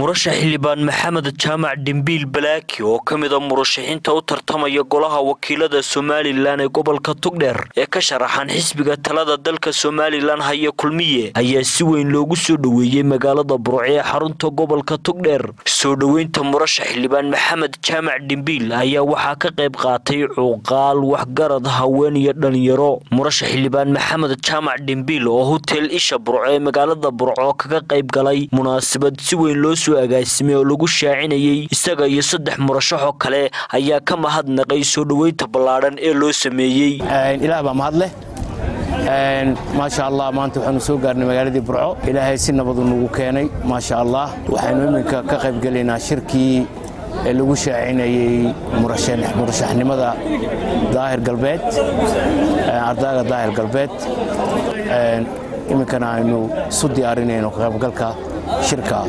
murashax xildhibaan maxamed jaamac dhimbiil balaaki oo ka mid a murashaxiinta u tartamaya golaha wakiilada somalilan ee gobolka tugdheer ee ka sharaxan xisbiga talada dalka somalilan haya kulmiye ayaa si weyn loogu soo dhoweeyey magaalada burco ee xarunta gobolka tugdheer soo dhoweynta murashax xildhibaan maxamed jaamac dhimbiil ayaa waxaa ka qayb qaatay cuuqaal waxgarad haween iyo dhalinyaro murashax xildhibaan maxamed jaamac dhimbiil oo hotel isha burco ee magaalada burco kaga qayb galay munaasabad si weyn loo soo agaasimay oo lagu shaacinayay isaga iyo saddex murashaxoo kale ayaa ka mahadnaqay soo dhoweynta ballaadhan ee loo sameeyey ilaah baa mahad leh maasha allah maanta waxaanu soo gaarnay magaaladii burco ilaahay si nabadu nagu keenay maasha allah waxaynu iminka ka qaybgelaynaa shirkii ee lagu shaacinayey murashaxnimada daahir galbeed ardaaga daahir galbeed iminkana aynu isu diyaarinayno ka qaybgalka shirka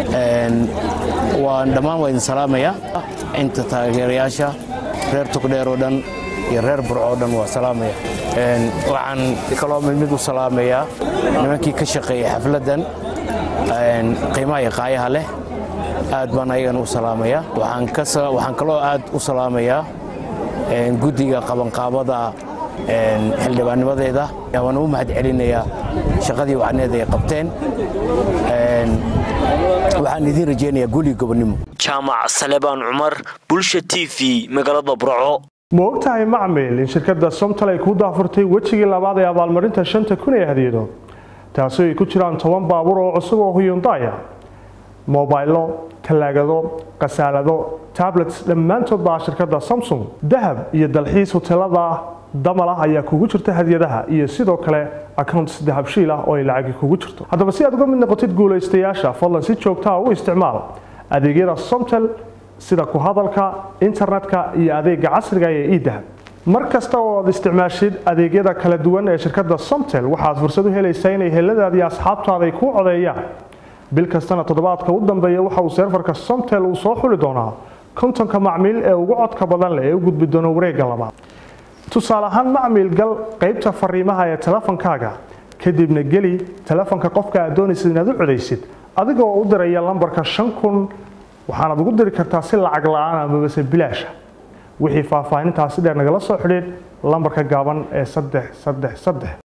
waan dhammaan waa idin salaamaya inta taageerayaasha reer tugdheer oo dhan iyo reer burco oo dhan waa salaamaya waxaan kaloo mid mid u salaamayaa nimankii ka shaqeeyey xafladdan qiimaha iyo qaayaha leh aad baan ayagana u salaamaya waxaan kaloo aad u salaamayaa guddiga qabanqaabada xildhibaannimadeeda waan u mahad celinayaa shaqadii wacneed ay qabteen waxaan idiin rajaynayaa guuliga gobonnimo jaamac salebaan cumar bulsha t v magaalada burco ma ogtahay macmil in shirkadda somtal ay ku daafurtay wejigii labaad ee abaalmarinta shanta kun ee hadiyado taasi ay ku jiraan toban baabuur oo cusub oo huyundaya mobaylo talaagado khasaalado tablets dhammaantood baa shirkadda samsung dahab iyo dalxiis hoteelada damal ah ayaa kugu jirta hadiyadaha iyo sidoo kale accounts dahabshiil ah oo ay lacagi kugu jirto haddaba si aad uga mid noqotid guulaystayaasha fadlan si joogtaa u isticmaal adeegyada somtel sida ku hadalka internetka iyo adeega casriga ee idahab mar kasta oo aad isticmaashid adeegyada kala duwan ee shirkadda somtel waxaad fursad u helaysaa inay heladaadi asxaabtaada ay kuu codeeyaan bil kastana toddobaadka u dambeeya waxa uu seerfarka somtel uu soo xuli doonaa kontonka macmiil ee ugu codka badan leh ee u gudbi doona wareegga labaad tusaale ahaan macmiil gal qaybta fariimaha ee telefonkaaga kadibna geli telefonka qofka aad doonaysid inaad u codaysid adigoo u diraya lambarka shan kun waxaanaad ugu diri kartaa si lacag la-aan amabase bilaasha wixii faahfaahintaasi dheer nagala soo xidhiid lambarka gaaban ee saddex saddex saddex